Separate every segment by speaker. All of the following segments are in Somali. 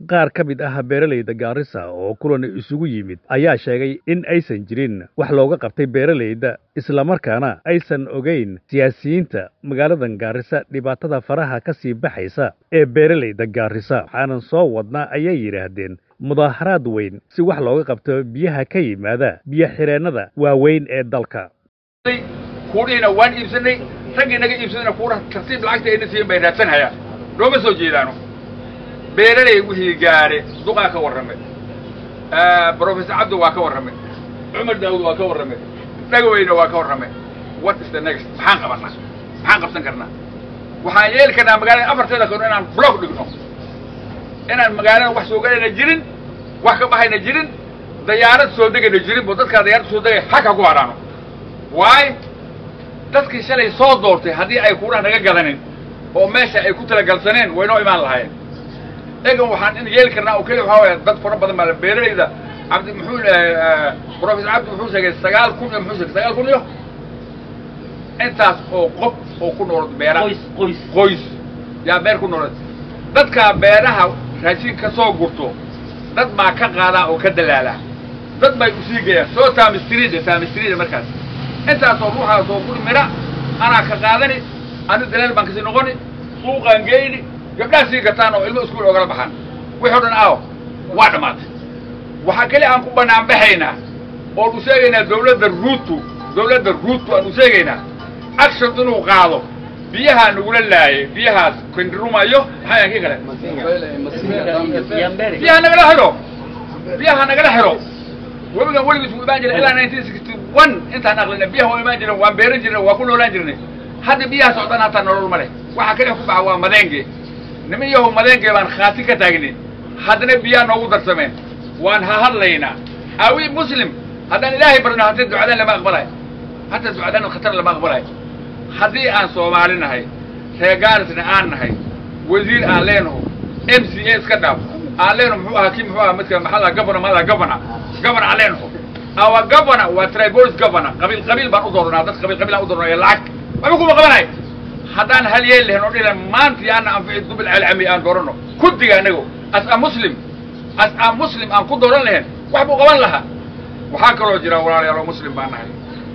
Speaker 1: qaar ka mid ah beeralayda gaarisa oo kulan isugu yimid ayaa sheegay in aysan jirin wax looga qabtay beeralayda islamarkaana aysan ogeyn siyaasiyiinta magaaladan gaarisa dhibaatada faraha ka sii baxaysa ee beeralayda gaarisa waxaanan soo wadnaa ayay yidhaahdeen mudaaharaad weyn si wax looga qabto biyaha ka yimaada biyo xireennada waaweyn ee dalka
Speaker 2: kuudhiina waan iibsanay raggii naga iibsadayna kuura tartiib lacagta ayna siiyen bay raadsanhayaan nooma soo jeedaano beeraley wixii gaadhe duqaa ka warramay brofessor cabdi waa ka warramay cumar daawud waa ka warramay dhagaweyne waa ka warramay what is the next maxaan qabanaa maxaan qabsan karnaa waxaan yeeli karnaa magaalada afarteeda kano inaan block dhigno inaan magaalada wax soo galayna jirin wax ka baxayna jirin dayaarad soo degayna jirin bo dadkaa dayaarad soo degay haka ku hadhaano waayo dadkii shalay soo doortay haddii ay kuudhaha naga gadanin oo meesha ay ku talagalsaneen waynoo imaan lahaayeen egan waxaan in yeeli karnaa oo keliya waxaa waaya dad fara badan baa beeralayda cabdi muxuu professor cabdi muxuu sheegay sagaal kun iyo muxuu sheegay sagaal kun iyo intaas oo qof oo ku noolad beera
Speaker 3: qoys
Speaker 2: qoys yaa beer ku noolad dadkaa beeraha raashin ka soo gurto dad baa ka qaadaa oo ka dalaala dad bay usii geeyaan soo taamistrida taamistrida markaas intaasoo ruuxaasoo guri midha anaa ka qaadani ani dalaal baan kasii noqoni suuqaan geyni gabdhaha sii gataan oo ilmo iskuul ogala baxaan wixii o dhan aawo waa dhammaatay waxaa keli aan ku bannaan baxaynaa oon u sheegaynaa dawladda ruutu dawladda ruutu aan u sheegaynaa action inuu qaado biyahaa nagula laayay biyahaas kandirumayo maxaa yahan kii kale biyaha nagala xidho biyaha nagala xidho webigan weligiis wuu imaan jiray ilaa nineteen sixty one intaan aqlina biyaha waa imaan jiren waan beeran jirnay waa ku noolaan jirnay hadda biyaha socdaan hataa nolol ma leh waxaa keliya ku baxa waa madeenge niman yahow madeenge baan khaati ka taagnin haddana biyaha noogu darsameen waan ha hadlaynaa awi muslim haddaan ilaahay barno haddii ducadaan lama aqbalayo hataa ducadaan khatar lama aqbalayo haddii aan soomaali nahay reer gaarisna aan nahay wasiir aan leenaho m c a iska dhaaf aan leenaho muxuu ahaa kii muxuu ahaa midka maxaa governor maa governor governor aan leenaho awa governor waa tribolis governor qabiil qabiil baan u dooranaa dad qabiil qabiil aan u dooranaya lacag waxba kuma qabanayo haddaan hal yeel lahayn oo dhilan maanta yaana anfici dubil alcami aan doorano kuddiga anago as a muslim as a muslim aan ku dooran lahayn wax buu qaban lahaa waxaa kaloo jira walaalayaal oo muslim baan nahay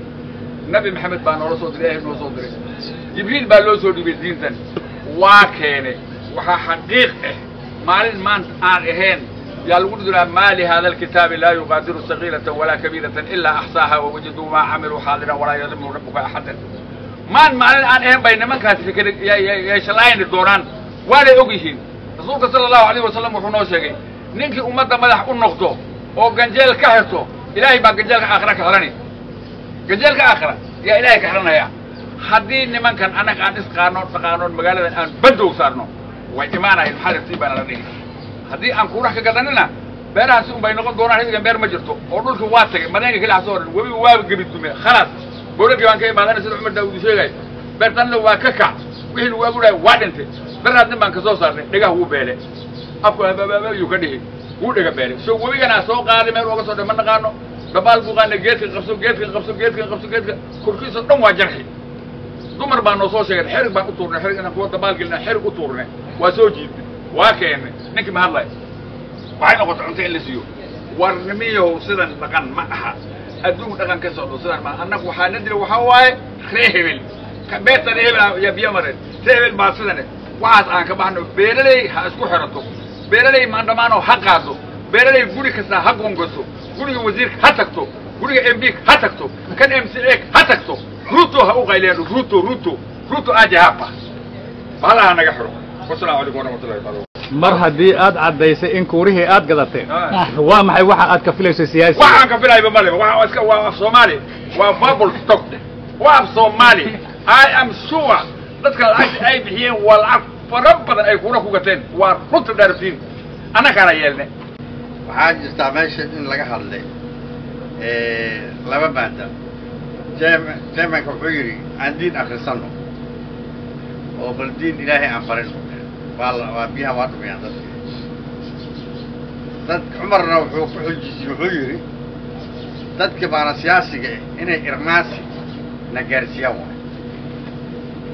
Speaker 2: nabi maxamed baa noola soo diray ilahay noo soo diray jibriil baa loo soo dhibay diintan waa keene waxaa xaqiiq ah maalin maanta aan ahayn yaa lagu dhidulaa maa lihada alkitaabi laa yuqaadiru sagiiratan walaa kabiiratan ilaa axsaaha wawajaduu maa camiluu xaadiran walaa yadlimu rabbuka axadan maan maalin aan ahayn bay nimankaasi fikr yeeshalaayni doonaan waanay og yihiin rasuulka sala allahu alayh wasalam wuxuu noo sheegay ninkii ummadda madax u noqdo oo ganjeel ka xirto ilaahay baa ganjeelka aakhira ka xidhani ganjeelka aakhira yaa ilaahay ka xidhanaya haddii nimankan annaga aan isqaano dhaqaanoon magaaladan aan bandoog saarno way imaanayan maxaa rabtiin baana la dhihi haddii aan kuurax ka gadanina beerahaasi un bay noqon doonaan hidigan beer ma jirto oo dhulkii waa tagay madeenka keli ha soo odhan webiga waaba gebi dume khalaas bowladii baan ka imaadana sida cumar daawud uu sheegay beertanna waa ka kac wixii lagu abuurahay waa dhintay daraad nin baan ka soo saarnay dhegah wuu beele afku habaabaabayuu ka dhihi wuu dhega beele so webiganaa soo qaaday meel ooga soo dhe ma naqaano dhabaal buu qaana geedka qabso geedka qabso geedka qabso geedka korkiisao dhan waa jarxi dumar baa noo soo sheegay xerig baan u tuurnay xerig inaan kuwa dabaal gelina xerig u tuurnay waa soo jiidnay waa keennay ninkii ma hadlay waxay noqotay cunto in la siiyo war nimiyahow sidan dhaqan ma aha adduunku dhaqan ka socdo sidan ma annagu waxaa na dila waxaa waaye ree hebel beertan hebel yaa biyo mareen ree hebel baa sidane waxaas aan ka baxno beeraley ha isku xirato beeraley maandhamaanoo ha qaado beeraley guri kasta ha gongaso guriga wasiirka ha tagto guriga m b ha tagto kan m c a ha tagto ruto ha u qayleen ruto ruto ruto aje hapa bahalaha naga xiro wasalaamu calaykum waraxmatullahi taala
Speaker 1: mar haddii aad caddaysay in kuurihii aad gadateen waa maxay waxa aad ka filayso siyaasi
Speaker 2: waxaan ka filayba maleba waa iska waa af soomaali waa bubble stock waa af soomaali i am sure dadka lacagta ay bixiyeen waa lacag fara badan ay kuura ku gateen waa runta dhaartiin annakaana yeelne
Speaker 4: waxaa jirtaa meesha in laga hadlay laba maada jeemanka wuxuu yidhi aan diin akrisano oo bal diin ilaahay aan barino waa waa biyaha waa dhumiyaan dadka dad cumarna wuxuu ku xujisay wuxuu yidhi dadka baana siyaasiga ah inay irmaansi na gaarsiiyaan waay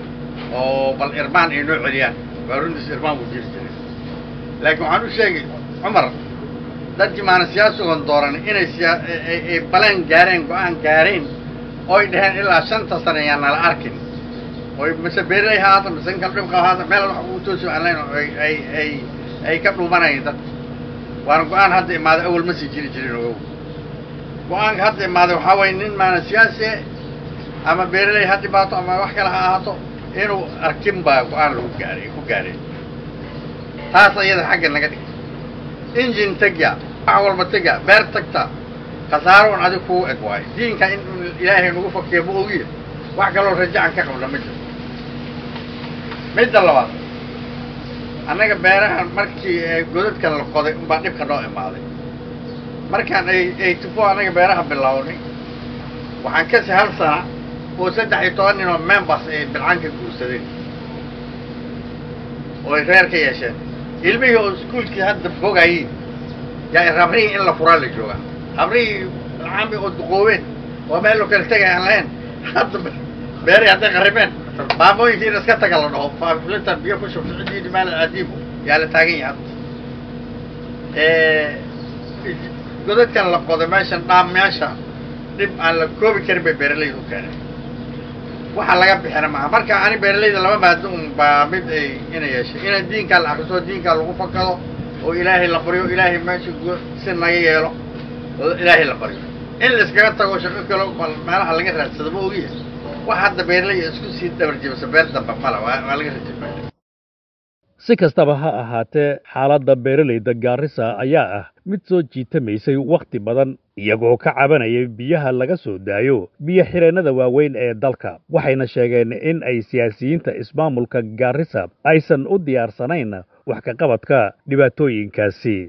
Speaker 4: oo bal irmaan ay noo celiyaan waa runtiis irmaan buu jiri jiray laakiin waxaan u sheegay cumar dadkii maana siyaasigoon dooran inay siyaa ay baleen gaareen go-aan gaareen oy dhaheen ilaa shanta sane ayaan nala arkin oy mise beerley ha haata mise inkal dhibka haata meel wax ugu toosi aan lahayn oo ay ay ay ay ka dhuumanayeen dadka waana go-aan hadda imaaday awal ma sii jiri jirin ogow go-aanka hadda imaaday waxaa waye nin maana siyaasi ama beerley ha dhibaato ama wax kale ha ahaato inuu arkin baa go-aan lagu gaaray ku gaareen taas iyada xagga naga dhig injin tegya wax walba tegya beer tagta khasaaro un adig kugu eg waayo diinka in ilaahay nagu fakiya ma ogiya wax kaloo rajacan ka qabna ma jiro midda labaad annaga beerahan markii godadkan la qoday unbaa dhibka noo imaaday markaan ay ay tufo annaga beeraha bilownay waxaan kasi hal sana oo saddex iyo toban nin oo members ay bilcanka guursadeen oo ay reer ka yeesheen ilmihii oo iskuolkii hadda fogayiin yaa rabrihii in la furaa la joogaa habrihii lacami oo duqoobeen oo meel loo kala tegay aan lahayn hadda beeray hadday qaribeen maamooyinkii in iska taga la dhaho faaflinta biyo ku shubta ciddii maal adiibo yaa la taagan yahay hadda godadkan la qoday meeshan dhaam meesha dhib aan la koobi karin bay beeralayda u keeneen waxa laga bixina maaha marka ani beeralayda laba maado un baa mid ay ina yeeshay ina diinkaa la akriso diinkaa lagu fakado oo ilaahay la baryo ilaahay meesha si naga yeelo oo ilaahay la baryo in la iskaga tago shaqo kalo meelaha laga raadsado ma ogiya wax hadda beeralaya isku sii dhabarjibasa beer damba mala waa waa laga rajabaya
Speaker 1: si kastaba ha ahaatee xaaladda beeralayda gaarisa ayaa ah mid soo jiitamaysay wakhti badan iyagoo ka cabanayay biyaha laga soo daayo biyo xireennada waaweyn ee dalka waxayna sheegeen in ay siyaasiyiinta ismaamulka gaarisa aysan u diyaarsanayn wax ka qabadka dhibaatooyinkaasi